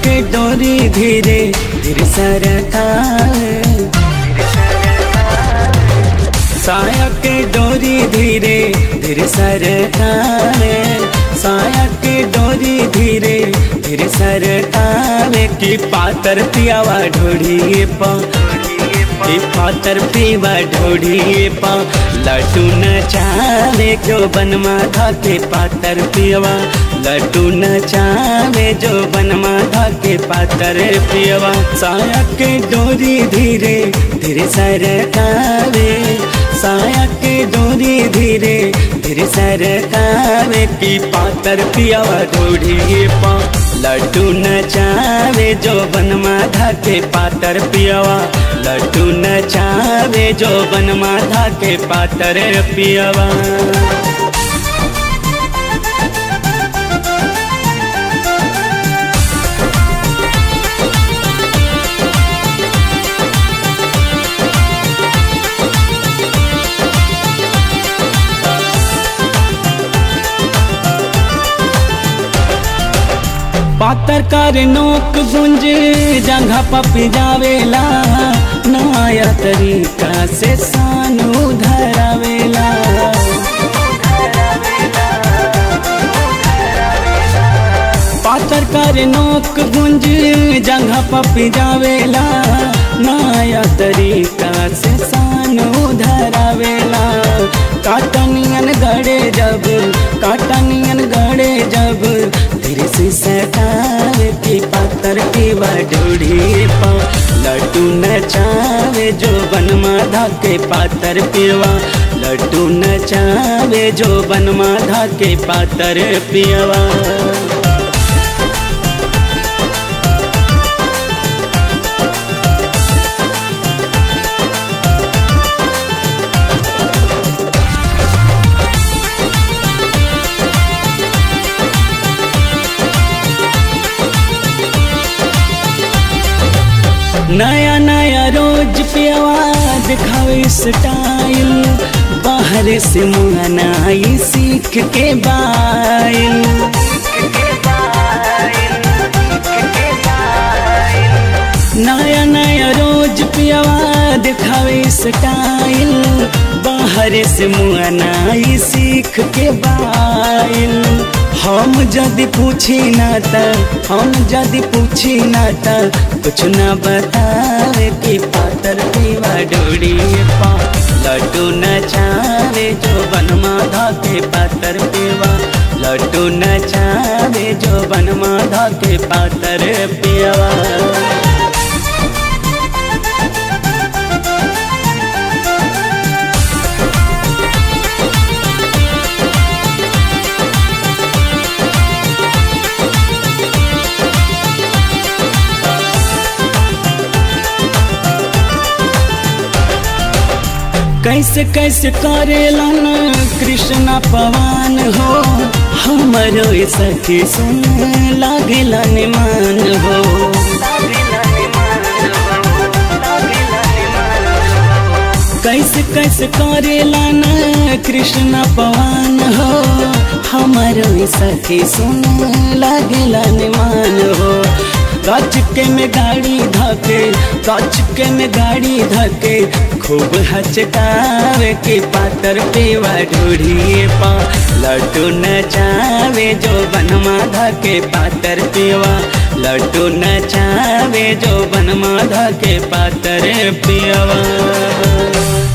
के डोरी धीरे धीरे सरकार साया के डोरी धीरे धीरे सरकार साया के डोरी धीरे धीरे सरकार की पातर पियावा ढोड़िए पा की पातर पीवा ढोड़िए पा लड्डू नचावे जो बनमा था के पातर पियवा लड्डू नचावे जो बनमा था के पातर पियवा साया के डोरी धीरे धीरे सरकावे साया के डोरी धीरे धीरे सरकावे की पातर पियावा ढोड़िए पा लड्डू नचावे जो बनमा था के पातर पियवा लड्डू नचावे जो बनमा था के पातर पियवा पातर कर नोक गुंज जंघा पपी जावेला नया तरीका से सानू धरावेला पातर कर नोक गुंज जंघा पपी जावेला नया तरीका से सानू धरावेला काटनियन गड़े जब काटनियन गड़े जब धीरे से सटावे की पातर की बडोड़ी पा लड्डू नचावे जो बनमा धा के पातर पियवा लड्डू नचावे जो बनमा धा के पातर पियवा नया नया रोज पियवा दिखावे स्टाइल बाहर से मुहनाई सीख के बाइल नया नया रोज पियवा दिखावे स्टाइल बाहर से मुहनाई सीख के बाइल हम जदि पूछी ना त हम जदि पूछी ना त कुछ ना बतावे कि पातर पीवा डोरी पा लड्डू नचावे जो बनमा धा के पातर पीवा लड्डू नचावे जो बनमा धा के पातर पीवा कैसे कैसे करेलन कृष्ण पवन हो हमरो सखी सुन लागलन मान हो कैसे कैसे करेलन कृष्ण पवन हो हमरो सखी सुन लागलन मान हो कचके में गाड़ी धके कचके में गाड़ी धके खूब हचकावे के पातर पेवा ढूढ़िए पा लड्डू नचावे जो बनमा धके पातर पेवा लड्डू नचावे जो बनमा धके पातर पेवा